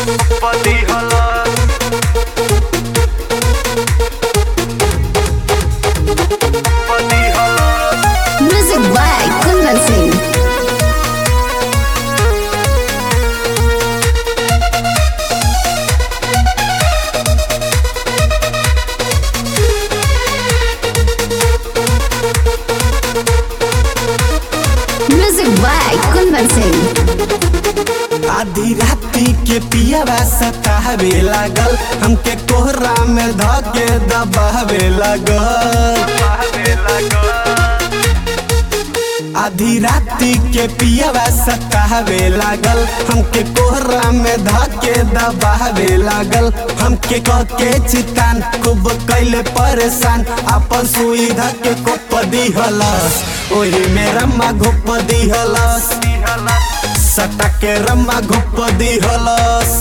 पदी हलस पदी हलस Music by Kundan Singh. Music by Kundan Singh. आधी राती के पियावा सतावे लागल हमके कोहरा में धके दबावे लागल बहवे लगल आधी राती के पियावा सतावे लागल हमके कोहरा में धके दबावे लागल हमके कह के चितान खूब कैले परेशान अपन सुई धके कोप दिहलस ओही में रम्मा घोप दिहलस दी हलस सटा के रम्मा घोप दिहलस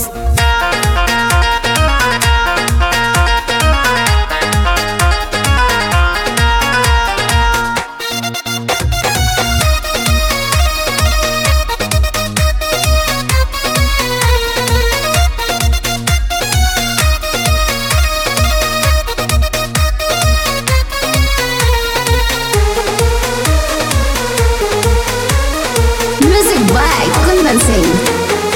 Music by Kundan Singh.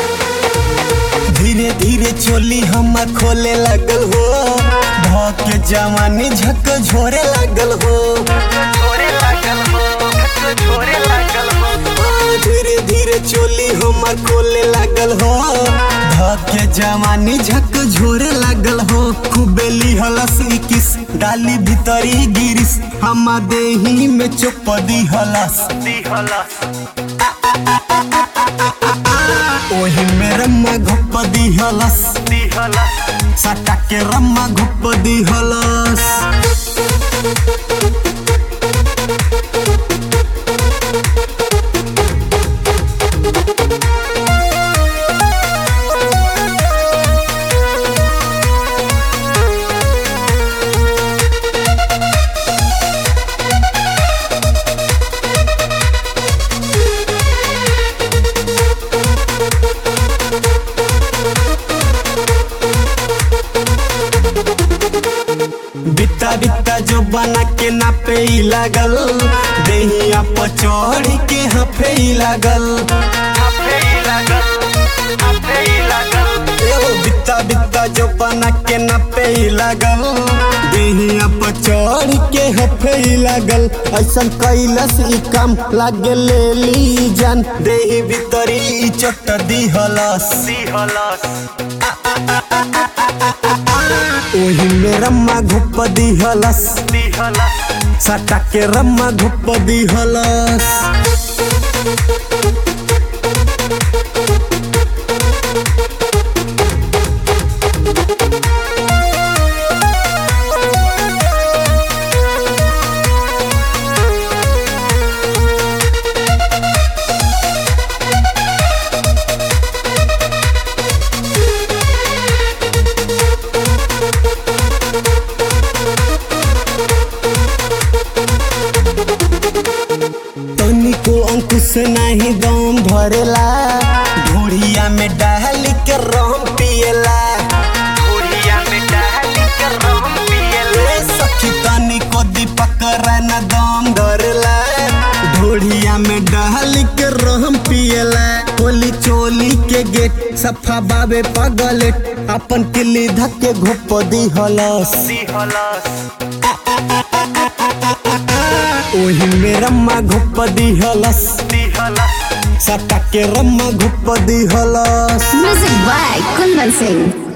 धीरे धीरे चोली हम खोले लगल हो धके जवानी झक झोरे लगल हो छोरे लागल हो छोरे लागल हो धीरे धीरे चोली हम खोले लगल हो धके जवानी झक झोरे लगल हो खूबे लिहलस किस डाली भीतरी गिरिस हम देही में चुप दी हलस दी हलस ओही में रम्मा घुप दी हलस दी हलस सटा के रम्मा घुप दी हलस बित्ता बित्ता जो बना के नापे ही लागल देहिया पर चढ़ के हफे ही लागल आपे ही लागल आपे ही लागल एहो बित्ता बित्ता जो बना के नापे ही लागल देहिया पर चढ़ के हफे ही लागल ऐसन कैलस ई काम लागे ले ली जान देही भीतरी ई चोट दी हलस दी हलस ओही में रम्मा घुप दी हलस दी हलस सटा के रम्मा घुप दी हलस तनिको अंकुश नहीं दम धरेला ढोड़िया में डाल के रम पिएला घोड़िया में डाल के रम पियले ए सखी तनिको दीपक रन दम धरेला ढोड़िया में डाल के रम पिएला होली चोली के गेट सफा बाबे पगल अपन किली धक्के घोप दी हलस दी हलस ओही में रम्मा घोप दी हलस दी हलस सटा के रम्मा घोप दी हलस Music by Kundan Singh.